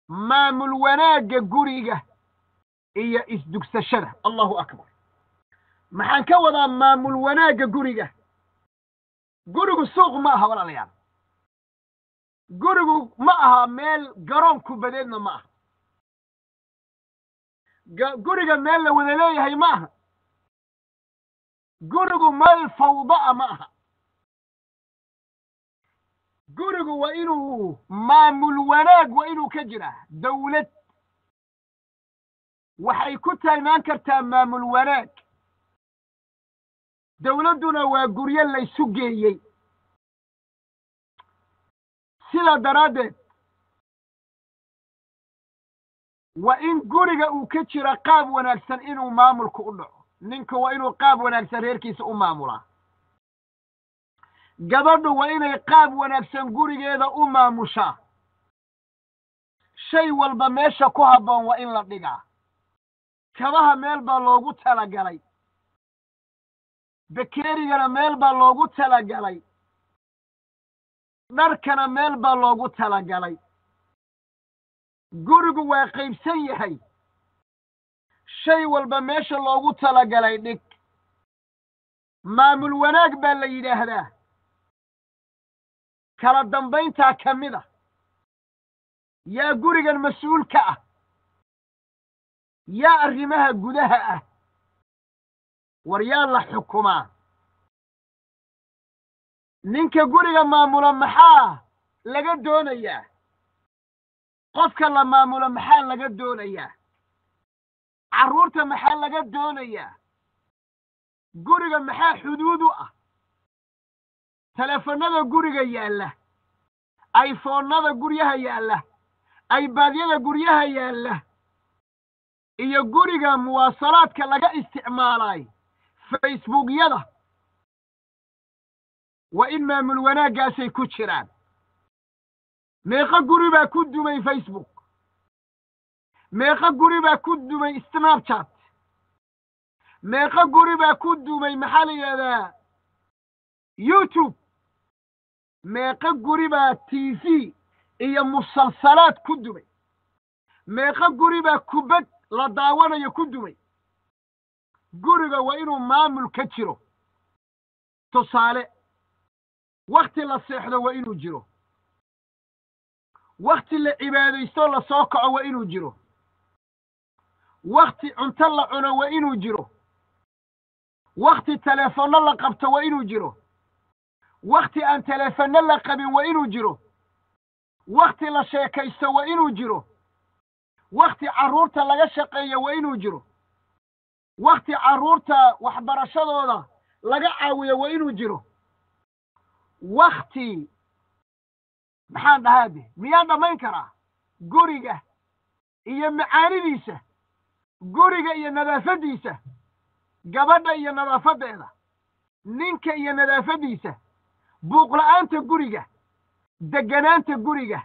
maamul wanaagga guriga iyo isdugsashada allahu akbar maxaan ka wadaa maamul wanaagga guriga gurigu suuq ma aha walaalayaal gurigu ma aha meel garoon kubadeedna ma aha guriga meel la wada leeyahay ma aha gurigu meel fawda'a ma aha gurigu waa inuu maamul wanaag waa inuu ka jiraa dawlad waxay ku taalmaan kartaa maamul wanaag dawladduna waa guryo laysu geeyey sidaa daraaddeed waa in guriga uu ka jira qaab wanaagsan inuu maamulku u dhaco ninka waa inuu qaab wanaagsan reerkiisa u maamulaa gabadhu waa inay qaab wanaagsan gurigeeda u maamushaa shay walba meesha ku habboon waa in la dhigaa kabaha meel baa loogu talagalay bekeerigana meel baa loogu talagalay dharkana meel baa loogu talagalay gurigu waa qaybsan yahay shay walba meesha loogu talagalay dhig maamul wanaag baa la yidhaahdaa kala dambayntaa ka mid a yaa gurigan mas-uul ka ah yaa arrimaha gudaha ah war yaa la xukumaa ninka guriga maamula maxaa laga doonayaa qofka la maamulo maxaa laga doonayaa carruurta maxaa laga doonayaa guriga maxaa xuduud u ah teleefonnada guriga yaalla ayfoonnada guryaha yaalla aybaadyada guryaha yaalla iyo guriga muwaasalaadka laga isticmaalay facebookyada waa in maamul wanaaggaasay ku jiraan meeqo guri baa ku dumay facebook meeqo guri baa ku dumay snapchat meeqo guri baa ku dumay maxaa la yidhahdaa youtube meeqo guri baa t v iyo musalsalaad ku dumay meeqo guri baa kubad la daawanayo ku dumay guriga waa inuu maamul ka jiro tusaale wakhti la seexdo waa inuu jiro wakhti la cibaadaysto la soo kaco waa inuu jiro wakhti cunto la cuno waa inuu jiro wakhti teleefonno la qabto waa inuu jiro wakhti aan teleefonno la qabin waa inuu jiro wakhti la sheekaysto waa inuu jiro wakhti carruurta laga shaqeeyo waa inuu jiro wakhti carruurta waxbarashadooda laga caawiyo waa inuu jiro wakhti maxaan dhahaade miyaan dhammayn karaa guriga iyo macaanidiisa guriga iyo nadaafaddiisa gabadha iyo nadaafaddeeda ninka iyo nadaafaddiisa buuqla'aanta guriga degganaanta guriga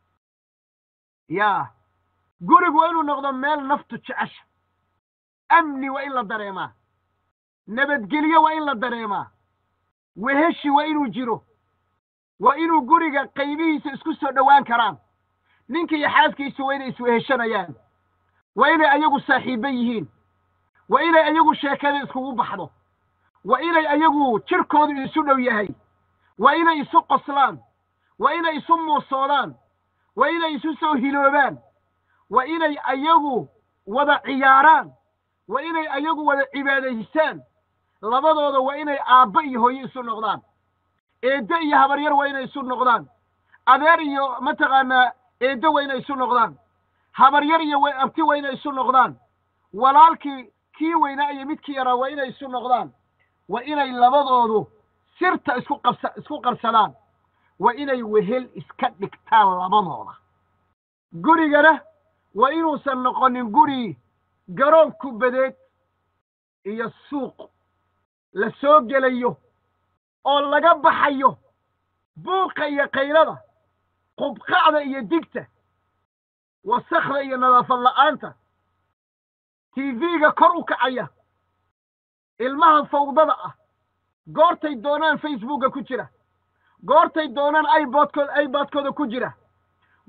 yaa gurigu waa inuu noqdo meel naftu jecesha amni waa in la dareemaa nabadgelyo waa in la dareemaa weheshi waa inuu jiro waa inuu guriga qaybihiisa isku soo dhowaan karaan ninka iyo xaaskiisa waa inay isweheshanayaan waa inay ayagu saaxiibbo yihiin waa inay ayagu sheekada iskugu baxdo waa inay ayagu jirkoodu isu dhow yahay waa inay isu qoslaan waa inay isu muusoodaan waa inay isu soo hiloobaan waa inay ayagu wada ciyaaraan waa inay ayagu wada cibaadaystaan labadooda waa inay aabba iyo hooyo isu noqdaan eeddo iyo habaryar waa inay isu noqdaan adeer iyo mataqaanaa eeddo waa inay isu noqdaan habaryar iyo abti waa inay isu noqdaan walaalkii kii weynaa iyo midkii yaraa waa inay isu noqdaan waa inay labadoodu sirta isku qabsa isku qarsadaan waa inay wehel iska dhigtaan labadooda gurigana waa inuusan noqonin guri garoon kubadeed iyo suuq la soo gelayo oo laga baxayo buuqa iyo kaylada qubqacda iyo digta wasakhda iyo nadaafad la'aanta tv-ga kor u kacaya ilmaha fawdada ah goortay doonaan facebooka ku jira goortay doonaan ibodkood ibadkooda ku jira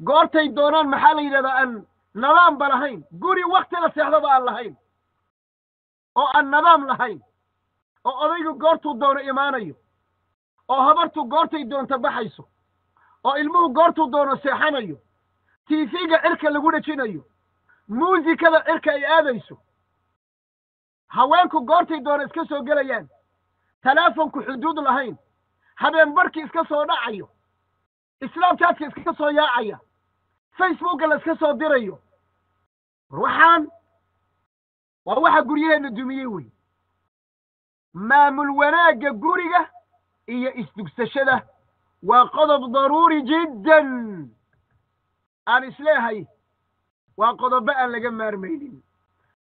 goortay doonaan maxaa la yidhahdaa aan nadaamba lahayn guri wakti la seexdaba aan lahayn oo aan nadaam lahayn oo odaygu goortuu doono imaanayo oo habartu goortay doonto baxayso oo ilmuhu goortuu doono seexanayo tiifiga cirka lagu dhejinayo muusikada cirka ay aadayso haweenku goortay doono iska soo gelayaan talaafonku xuduud lahayn habeen barhkii iska soo dhacayo islaamtaadka iska soo yaacaya facebooka la iska soo dirayo war waxaan waa waxa guryaheenna dumiyey wey maamul wanaagga guriga iyo isdugsashada waa qodob daruuri jiddan aan isleehay waa qodobo aan laga maarmaynin